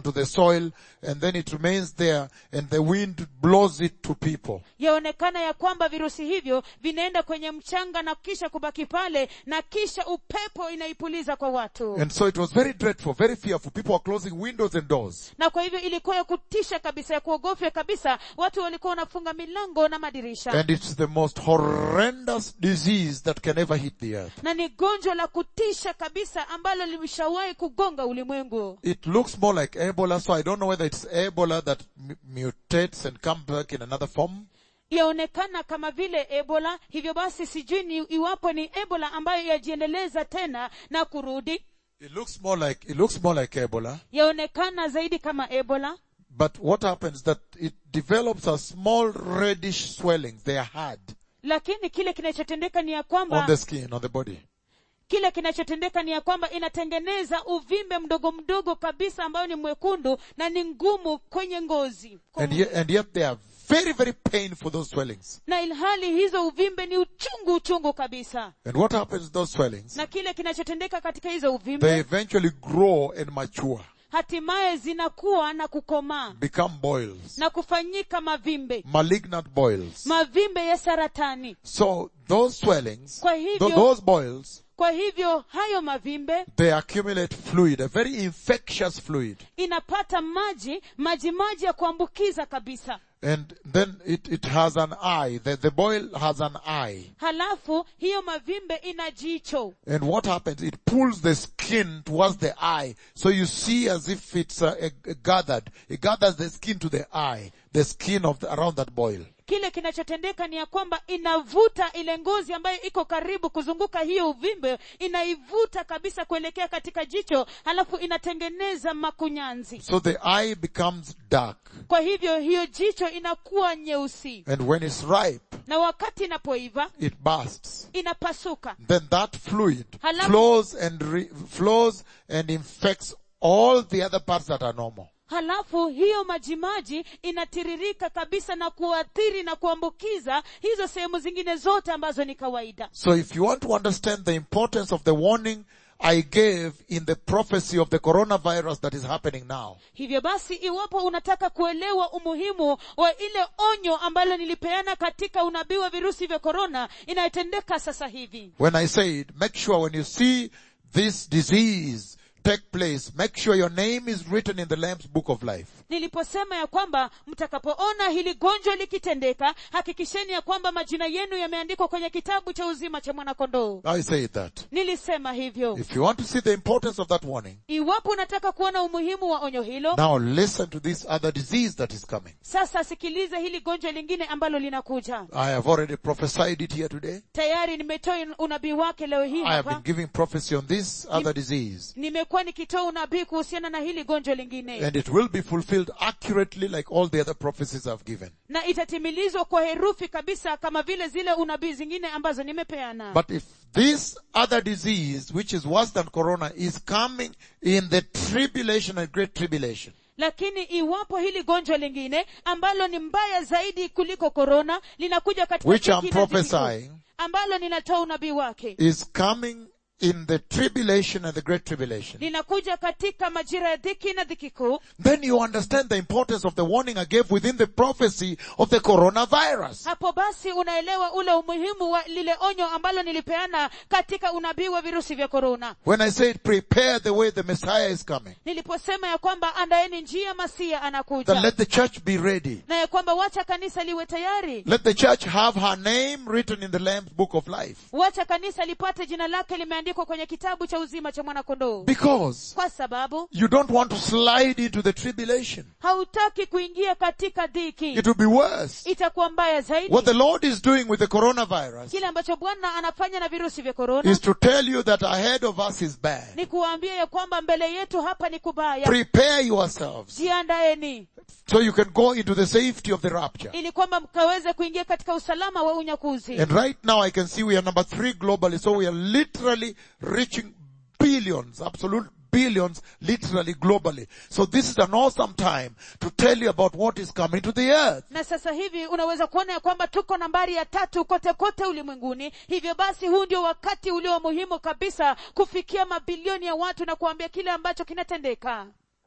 onto the soil and then it remains there and the wind blows it to people. yaonekana ya kwamba virusi hivyo vinaenda kwenye mchanga na kisha kubaki pale na kisha upepo inaipuliza kwa watu And so it was very dreadful, very fearful. People were closing windows and doors. na kwa hivyo ilikuwa ya kutisha kabisa ya kuogofya kabisa watu walikuwa wanafunga milango na madirisha And it's the most horrendous disease that can ever hit the earth. na ni gonjwa la kutisha kabisa ambalo limeshawahi kugonga ulimwengu It looks more like Ebola, so I don't know whether it's Ebola that mu- mutates and comes back in another form. yaonekana kama vile ebola hivyo basi sijui ni iwapo ni ebola ambayo yajiendeleza tena na kurudi It looks more like, it looks more like Ebola. yaonekana zaidi kama ebola But what happens that it develops a small reddish swellings. They are hard lakini kile kinachotendeka ni ya on kwamba the skin, on the body. kile kinachotendeka ni ya kwamba inatengeneza uvimbe mdogo mdogo kabisa ambayo ni mwekundu na ni ngumu kwenye ngozi And yet, and yet they are very, very painful, those swellings. na ilhali hizo uvimbe ni uchungu uchungu kabisa And what happens to those swellings? na kile kinachotendeka katika hizo They uvimbe eventually grow and mature, hatimaye zinakuwa na kukomaa become boils, na kufanyika mavimbe malignant boils. mavimbe ya saratani So those swellings, Kwa tho- hivyo- those boils, kwa hivyo hayo mavimbe they accumulate fluid, a very infectious fluid. inapata maji maji maji ya kuambukiza kabisa And then it, it has an eye. The, the boil has an eye. halafu hiyo mavimbe ina jicho And what happens? It pulls the skin towards the eye. So you see as if it's uh, a, a gathered. It gathers the skin to the eye. The skin of the, around that boil. kile kinachotendeka ni ya kwamba inavuta ile ngozi ambayo iko karibu kuzunguka hiyo uvimbe inaivuta kabisa kuelekea katika jicho halafu inatengeneza makunyanzi So the eye becomes dark. kwa hivyo hiyo jicho inakuwa nyeusi And when it's ripe, na wakati inapoiva it bursts. inapasuka Then that fluid Halafu- flows and re- flows and infects all the other parts that are normal. halafu hiyo majimaji inatiririka kabisa na kuathiri na kuambukiza hizo sehemu zingine zote ambazo ni kawaida So if you want to understand the importance of the warning I gave in the prophecy of the coronavirus that is happening now, hivyo basi iwapo unataka kuelewa umuhimu wa ile onyo ambalo nilipeana katika unabii wa virusi vya korona inayotendeka sasa hivi when I said, make sure when you see this disease take place, make sure your name is written in the Lamb's book of life. niliposema ya kwamba mtakapoona hili gonjwa likitendeka hakikisheni ya kwamba majina yenu yameandikwa kwenye kitabu cha uzima cha mwanakondoo I said that. nilisema hivyo If you want to see the importance of that warning, iwapo unataka kuona umuhimu wa onyo hilo now listen to this other disease that is coming. sasa sikiliza hili gonjwa lingine ambalo linakuja I have already prophesied it here today. tayari nimetoa unabii wake leo hii I have been hapa giving prophecy on this other disease. nimekuwa nikitoa unabii kuhusiana na hili gonjwa lingine And it will be fulfilled accurately like all the other prophecies I've given. na itatimilizwa kwa herufi kabisa kama vile zile unabii zingine ambazo nimepeana But if this other disease, which is worse than corona, is coming in the tribulation and great tribulation, lakini iwapo hili gonjwa lingine ambalo ni mbaya zaidi kuliko korona linakuja katika Which dhiki I'm na dhiki kuu, prophesying. ambalo ninatoa unabii wake is coming in the tribulation and the great tribulation, linakuja katika majira ya dhiki na dhiki kuu then you understand the importance of the warning I gave within the prophecy of the coronavirus. hapo basi unaelewa ule umuhimu wa lile onyo ambalo nilipeana katika unabii wa virusi vya korona When I said prepare the way the Messiah is coming, niliposema ya kwamba andaeni njia masia then anakuja let the church be ready. na ya kwamba wacha kanisa liwe tayari Let the church have her name written in the Lamb's book of life. wacha kanisa lipate jina lake limeandikwa kwenye kitabu cha uzima cha mwanakondoo Because kwa sababu you don't want to slide into the tribulation. hautaki kuingia katika dhiki It will be worse. itakuwa mbaya zaidi What the Lord is doing with the coronavirus kile ambacho bwana anafanya na virusi vya korona is to tell you that ahead of us is bad. ni kuwaambia ya kwamba mbele yetu hapa ni kubaya Prepare yourselves jiandaeni so you can go into the safety of the rapture. ili kwamba mkaweze kuingia katika usalama wa unyakuzi And right now I can see we are number three globally, so we are literally reaching billions, absolute billions, literally globally. So this is an awesome time to tell you about what is coming to the earth. na sasa hivi unaweza kuona ya kwamba tuko nambari ya tatu kote kote ulimwenguni hivyo basi huu ndio wakati ulio muhimu kabisa kufikia mabilioni ya watu na kuambia kile ambacho kinatendeka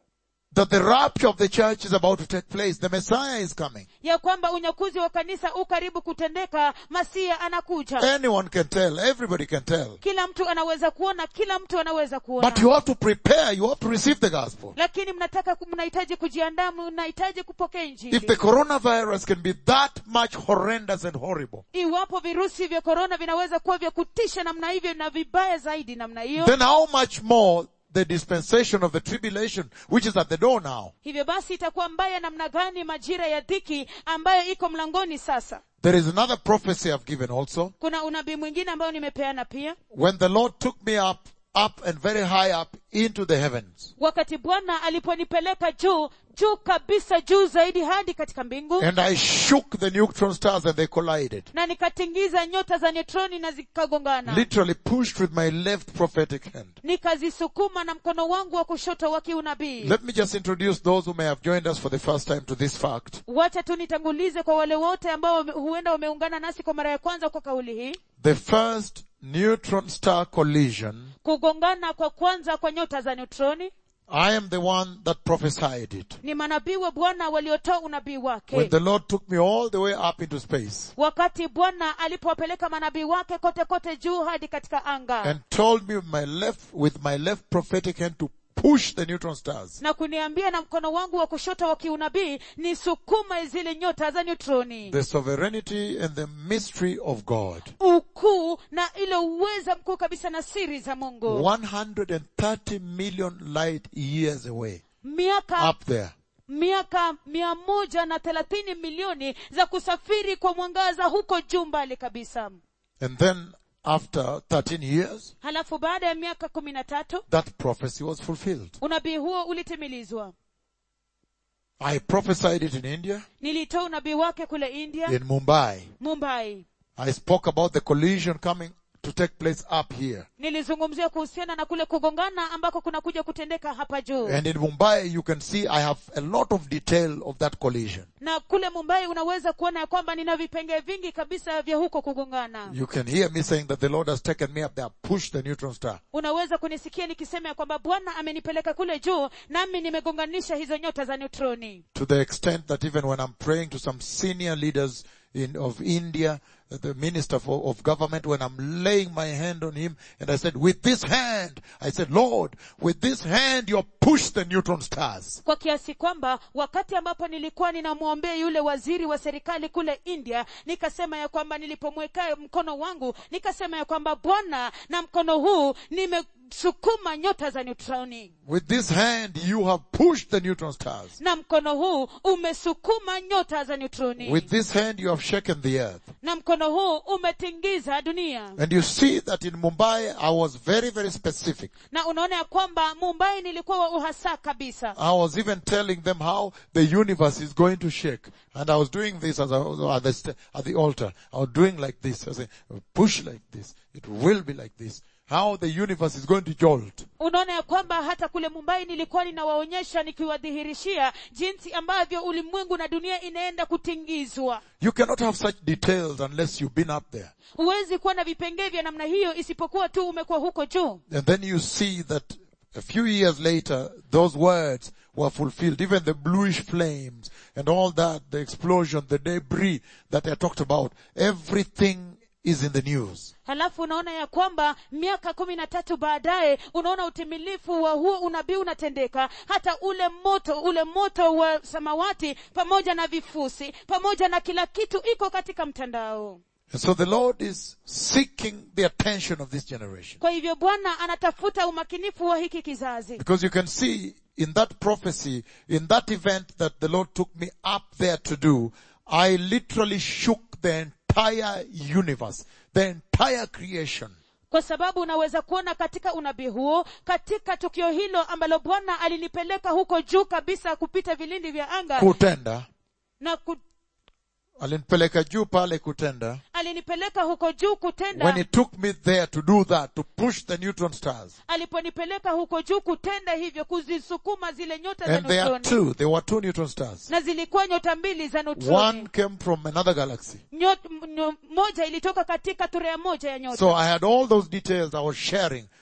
that the rapture of the church is about to take place. The Messiah is coming. ya kwamba unyakuzi wa kanisa u karibu kutendeka masia anakuja Anyone can tell. Everybody can tell. kila mtu anaweza kuona kila mtu anaweza kuona But you have to prepare. You have to receive the gospel. lakini mnataka ku- mnahitaji kujiandaa mnahitaji kupokea If the injili coronavirus can be that much horrendous and horrible, iwapo virusi vya korona vinaweza kuwa vya kutisha namna hivyo na vibaya zaidi namna hiyo then how much more the dispensation of the tribulation, which is at the door now? hivyo basi itakuwa mbaya namna gani majira ya dhiki ambayo iko mlangoni sasa There is another prophecy I've given also. kuna unabii mwingine ambayo nimepeana pia When the Lord took me up, up and very high up into the heavens, wakati bwana aliponipeleka juu juu kabisa juu zaidi hadi katika mbingu and I shook the neutron stars and they collided. na nikatingiza nyota za neutroni na zikagongana Literally pushed with my left prophetic hand. nikazisukuma na mkono wangu wa kushoto wa kiunabii Let me just introduce those who may have joined us for the first time to this fact. wacha tu nitangulize kwa wale wote ambao wame- huenda wameungana nasi kwa mara ya kwanza kwa kauli hii The first neutron star collision, kugongana kwa kwanza kwa nyota za neutroni I am the one that prophesied it. ni manabii wa bwana waliotoa unabii wake When the Lord took me all the way up into space wakati bwana alipowapeleka manabii wake kote kote juu hadi katika anga and told me with my left, with my left prophetic hand to push the neutron stars. na kuniambia na mkono wangu wa kushoto wa kiunabii ni sukuma zile nyota za neutroni The sovereignty and the mystery of God. ukuu na ile uweza mkuu kabisa na siri za mungu 130 million light years away. miaka Up there. miaka mia moja na thelathini milioni za kusafiri kwa mwangaza huko juu mbali kabisa And then after 13 years, halafu baada ya miaka kumi na tatu that prophecy was fulfilled. unabii huo ulitimilizwa I prophesied it in India, nilitoa unabii wake kule india in Mumbai. mumbai I spoke about the collision coming to take place up here. nilizungumzia kuhusiana na kule kugongana ambako kunakuja kutendeka hapa juu And in Mumbai, you can see I have a lot of detail of that collision. na kule mumbai unaweza kuona ya kwamba nina vipengee vingi kabisa vya huko kugongana You can hear me saying that the Lord has taken me up there, pushed the neutron star. unaweza kunisikia nikisema ya kwamba bwana amenipeleka kule juu nami nimegonganisha hizo nyota za neutroni To the extent that even when I'm praying to some senior leaders in, of India, uh, the minister for, of government, when I'm laying my hand on him, and I said, with this hand, I said, Lord, with this hand you push the neutron stars. kwa kiasi kwamba wakati ambapo nilikuwa ninamwombea yule waziri wa serikali kule india nikasema ya kwamba nilipomweka mkono wangu nikasema ya kwamba bwana na mkono huu nimesukuma nyota za neutroni With this hand you have pushed the neutron stars. na mkono huu umesukuma nyota za neutroni With this hand you have shaken the earth. na mkono huu umetingiza dunia And you see that in Mumbai I was very, very specific. na unaona ya kwamba mumbai nilikuwa wa uhasa kabisa I was even telling them how the universe is going to shake. And I was doing this as I was at the, st- at the altar. I was doing like this. I was saying, push like this. It will be like this. How the universe is going to jolt. unaona ya kwamba hata kule mumbai nilikuwa ninawaonyesha nikiwadhihirishia jinsi ambavyo ulimwengu na dunia inaenda kutingizwa You cannot have such details unless you've been up there. huwezi kuwa na vipengee vya namna hiyo isipokuwa tu umekuwa huko juu And then you see that a few years later, those words were fulfilled. Even the bluish flames and all that, the explosion, the debris that I talked about, everything is in the news. halafu unaona ya kwamba miaka kumi na tatu baadaye unaona utimilifu wa huo unabii unatendeka hata ule moto ule moto wa samawati pamoja na vifusi pamoja na kila kitu iko katika mtandao And so the Lord is seeking the attention of this generation. kwa hivyo bwana anatafuta umakinifu wa hiki kizazi Because you can see in that prophecy, in that event that the Lord took me up there to do, I literally shook the entire universe, the entire creation. kwa sababu unaweza kuona katika unabii huo katika tukio hilo ambalo bwana alinipeleka huko juu kabisa kupita vilindi vya anga Kutenda. na ku, Alinipeleka juu pale kutenda. alinipeleka huko juu kutenda When he took me there to do that, to push the neutron stars. aliponipeleka huko juu kutenda hivyo kuzisukuma zile nyota za And there are neutroni two, there were two neutron stars. na zilikuwa nyota mbili za One neutroni came from another galaxy. Nyot, m- nyo- moja ilitoka katika turea moja ya nyota So I had all those details I was sharing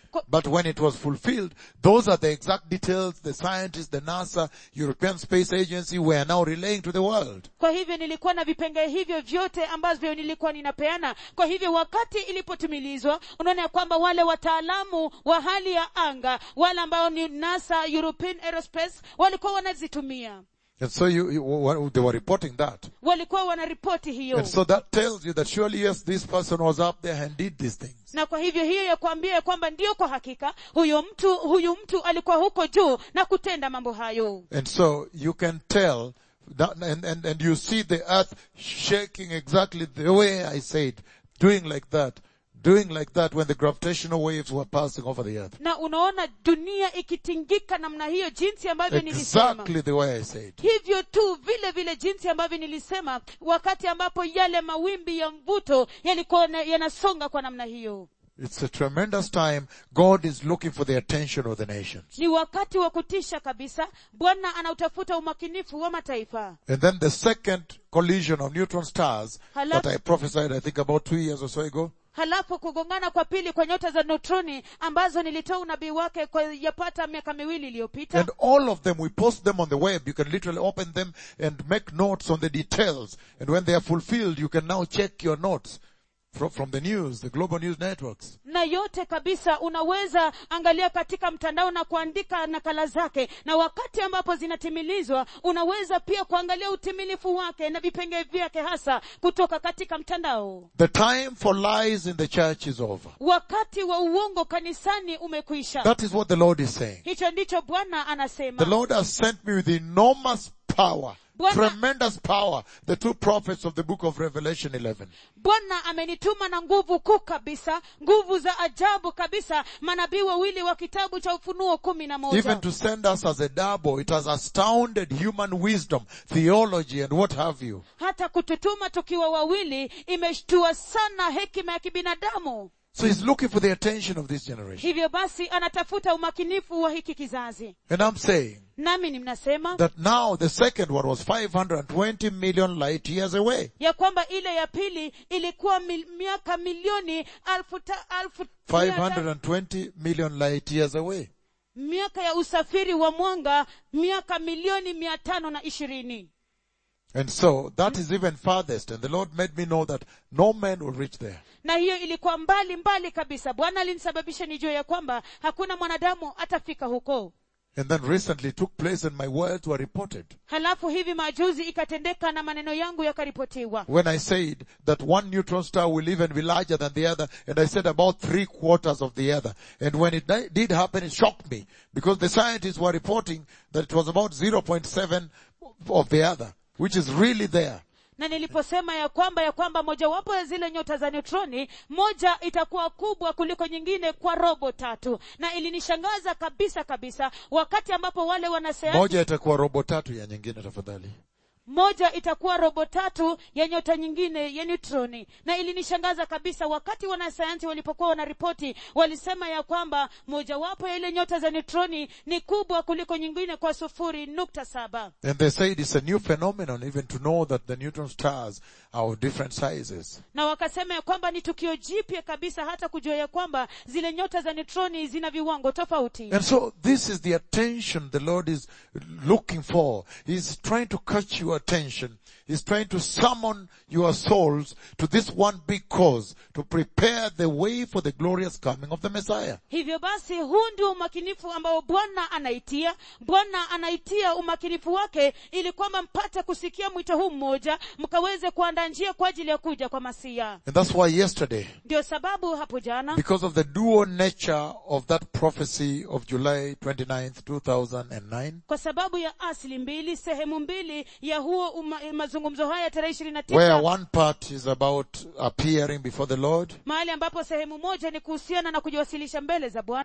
Ko- But when it was fulfilled, those are the exact details the scientists, the NASA, European Space Agency were now relaying to the world. kwa hivyo nilikuwa na vipengee hivyo vyote ambavyo nilikuwa ninapeana kwa hivyo wakati ilipotimilizwa unaona ya kwamba wale wataalamu wa hali ya anga wale ambao ni nasa european aerospace walikuwa wanazitumia And so you, you what- they were reporting that. walikuwa wanaripoti hiyo And so that tells you that surely yes, this person was up there and did these things. na kwa hivyo hiyo ya kuambia ya kwamba ndiyo kwa hakika huyo mtu huyu mtu alikuwa huko juu na kutenda mambo hayo And so you can tell that, and, and, and you see the earth shaking exactly the way I said, doing like that, doing like that when the gravitational waves were passing over the earth. na unaona dunia ikitingika namna hiyo jinsi ambavyo nilisema Exactly the way I said. hivyo tu vile vile jinsi ambavyo nilisema wakati ambapo yale mawimbi ya mvuto yalikuwa na- yanasonga kwa namna hiyo It's a tremendous time. God is looking for the attention of the nations. ni wakati wa kutisha kabisa bwana anautafuta umakinifu wa mataifa And then the second collision of neutron stars Hello? that I prophesied, I think about two years or so ago, halafu kugongana kwa pili kwa nyota za neutroni ambazo nilitoa unabii wake kwa yapata miaka miwili iliyopita And all of them, we post them on the web. You can literally open them and make notes on the details. And when they are fulfilled, you can now check your notes from, from the news, the global news networks. na yote kabisa unaweza angalia katika mtandao na kuandika nakala zake na wakati ambapo zinatimilizwa unaweza pia kuangalia utimilifu wake na vipengee vyake hasa kutoka katika mtandao The time for lies in the church is over. wakati wa uongo kanisani umekwisha That is what the Lord is saying. hicho ndicho bwana anasema The Lord has sent me with enormous power, Bwana- tremendous power, the two prophets of the book of Revelation 11. bwana amenituma na nguvu kuu kabisa nguvu za ajabu kabisa manabii wawili wa kitabu cha ufunuo kumi na moja Even to send us as a double, it has astounded human wisdom, theology, and what have you. hata kututuma tukiwa wawili imeshtua sana hekima ya kibinadamu So he's looking for the attention of this generation. hivyo basi anatafuta umakinifu wa hiki kizazi And I'm saying nami ni mnasema that now the second one was 520 million light years away. ya kwamba ile ya pili ilikuwa mil, miaka milioni alfu, ta, alfu mia ta- 520 million light years away. miaka ya usafiri wa mwanga miaka milioni mia tano na ishirini And so that is even farthest. And the Lord made me know that no man will reach there. na hiyo ilikuwa mbali mbali kabisa bwana alinisababisha nijue ya kwamba hakuna mwanadamu atafika huko And then recently it took place and my words were reported. halafu hivi majuzi ikatendeka na maneno yangu yakaripotiwa When I said that one neutron star will even be larger than the other, and I said about three quarters of the other. And when it di- did happen, it shocked me because the scientists were reporting that it was about 0.7 of the other, which is really there. na niliposema ya kwamba ya kwamba mojawapo ya zile nyota za neutroni moja itakuwa kubwa kuliko nyingine kwa robo tatu na ilinishangaza kabisa kabisa wakati ambapo wale wanasayansi Moja itakuwa robo tatu ya nyingine tafadhali. moja itakuwa robo tatu ya nyota nyingine ya neutroni na ilinishangaza kabisa wakati wanasayansi walipokuwa wanaripoti walisema ya kwamba mojawapo ya ile nyota za neutroni ni kubwa kuliko nyingine kwa sufuri nukta saba And they said it's a new phenomenon even to know that the neutron stars are of different sizes. na wakasema ya kwamba ni tukio jipya kabisa hata kujua ya kwamba zile nyota za neutroni zina viwango tofauti And so this is the attention the Lord is looking for. He's trying to catch your attention. He's trying to summon your souls to this one big cause to prepare the way for the glorious coming of the Messiah. hivyo basi huu ndio umakinifu ambao bwana anaitia bwana anaitia umakinifu wake ili kwamba mpate kusikia mwito huu mmoja mkaweze kuandaa njia kwa ajili ya kuja kwa masia And that's why yesterday, ndio sababu hapo jana because of the dual nature of that prophecy of July 29th, 2009, kwa sababu ya asili mbili sehemu mbili ya huo uma, mazungumzo haya tarehe ishirini na where tisa one part is about appearing before the Lord mahali ambapo sehemu moja ni kuhusiana na kujiwasilisha mbele za bwana